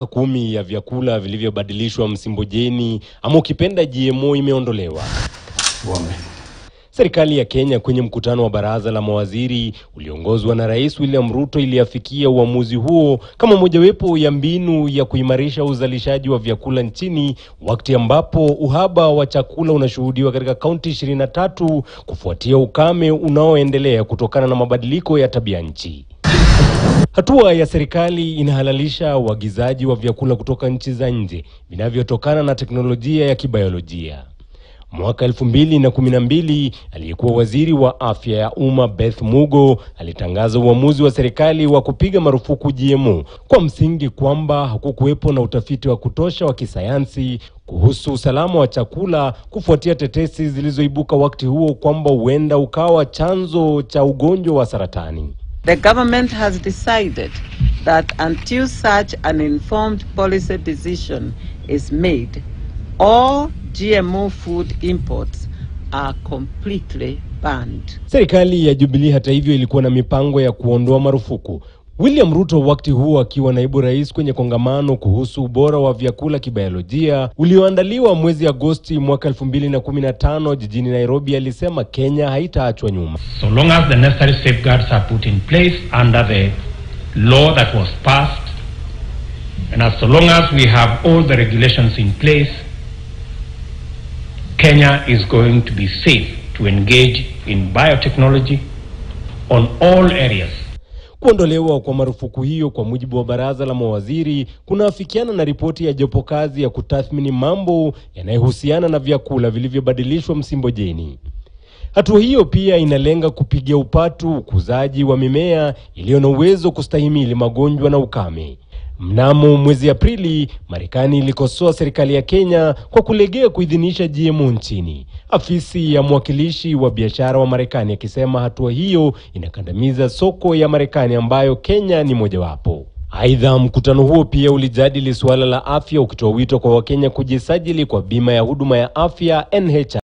kumi ya vyakula vilivyobadilishwa msimbojeni ama ukipenda GMO imeondolewa. Serikali ya Kenya kwenye mkutano wa baraza la mawaziri uliongozwa na Rais William Ruto iliafikia uamuzi huo kama mojawapo ya mbinu ya kuimarisha uzalishaji wa vyakula nchini wakati ambapo uhaba wa chakula unashuhudiwa katika kaunti 23 kufuatia ukame unaoendelea kutokana na mabadiliko ya tabia nchi. Hatua ya serikali inahalalisha uagizaji wa vyakula kutoka nchi za nje vinavyotokana na teknolojia ya kibiolojia. Mwaka elfu mbili na kumi na mbili aliyekuwa waziri wa afya ya umma Beth Mugo alitangaza uamuzi wa serikali wa kupiga marufuku GMO kwa msingi kwamba hakukuwepo na utafiti wa kutosha wa kisayansi kuhusu usalama wa chakula kufuatia tetesi zilizoibuka wakati huo kwamba huenda ukawa chanzo cha ugonjwa wa saratani. The government has decided that until such an informed policy decision is made, all GMO food imports are completely banned. Serikali ya Jubilee hata hivyo ilikuwa na mipango ya kuondoa marufuku. William Ruto wakati huo akiwa naibu rais kwenye kongamano kuhusu ubora wa vyakula kibiolojia ulioandaliwa mwezi Agosti mwaka 2015 jijini Nairobi alisema Kenya haitaachwa nyuma. So long as the necessary safeguards are put in place under the law that was passed, and as so long as we have all the regulations in place, Kenya is going to be safe to engage in biotechnology on all areas. Kuondolewa kwa marufuku hiyo kwa mujibu wa baraza la mawaziri kunaafikiana na ripoti ya jopo kazi ya kutathmini mambo yanayohusiana na vyakula vilivyobadilishwa msimbojeni. Hatua hiyo pia inalenga kupigia upatu ukuzaji wa mimea iliyo na uwezo kustahimili magonjwa na ukame. Mnamo mwezi Aprili, Marekani ilikosoa serikali ya Kenya kwa kulegea kuidhinisha GMO nchini. Afisi ya mwakilishi wa biashara wa Marekani akisema hatua hiyo inakandamiza soko ya Marekani ambayo Kenya ni mojawapo. Aidha, mkutano huo pia ulijadili suala la afya ukitoa wito kwa Wakenya kujisajili kwa bima ya huduma ya afya NHIF.